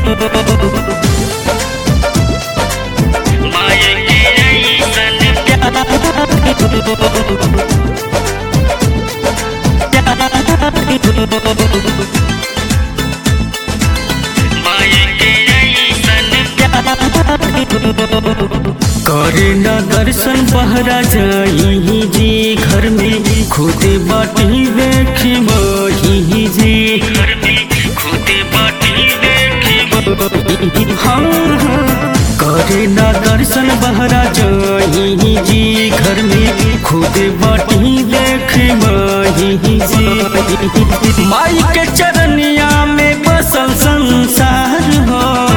माया के ऐसन माया के ऐसन करे न दर्शन बहरा जाई जी घर में खुद बाटी देखी मही जी घर में खुद बाटी देखी हाँ हाँ। करे न दर्शन बहरा जाई जी घर में खुद बाटी देखी मही जी माई के चरनिया में बसल संसार हो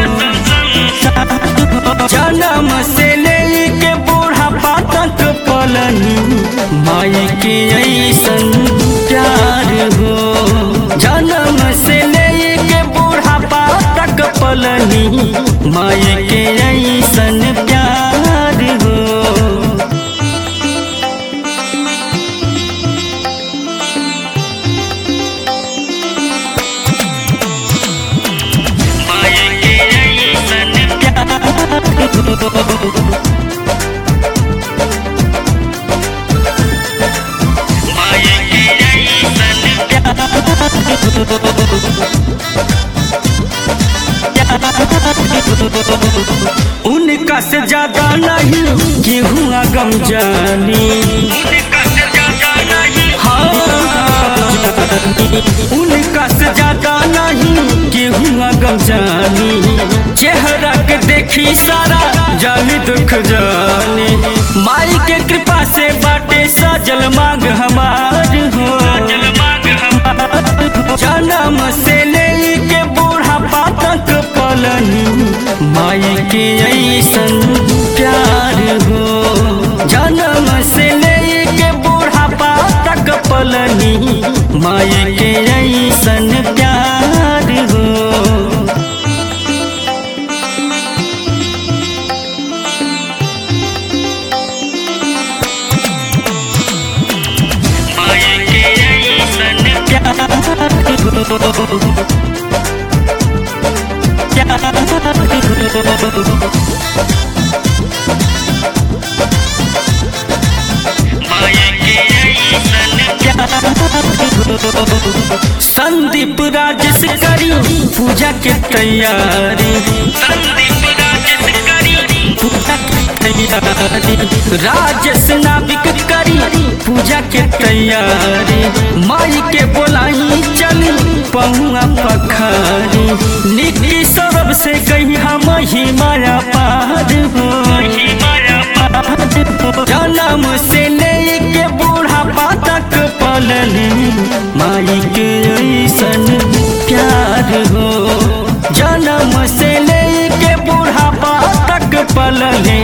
जन्म से लेके बूढ़ा तक पलनी माई के ऐसन प्यार हो जन्म से लेके बूढ़ा तक पलनी माई के ऐसन प्यार हो माया के ऐसन माया के ऐसन उनका से ज्यादा नहीं गेहूँ गम जानी उनका से ज्यादा नहीं हाँ उनका से ज्यादा नहीं गेहूँ गम जानी चेहरा के देखी सारा जानी दुख जानी माई के कृपा से बाटे सजल मांग हमार हो मांग हम जन्म से लेके बूढ़ा तक पलनी माई के ऐसन प्यार हो जन्म से लेके बूढ़ा तक पलनी माई के ऐसन प्यार हो माया के ऐसन माया के ऐसन संदीप राजेश करी पूजा के तैयारी संदीप राजेश करी पूजा के तैयारी राजेश नाविक करी पूजा के तैयारी माई के बोलाई चली पहुआ पखारी निकी सरब से कही हम ही माया पार हो माया जन्म से लेके बूढ़ा तक पलनी माई के ऐसन प्यार हो जन्म से लेके बूढ़ा तक पलनी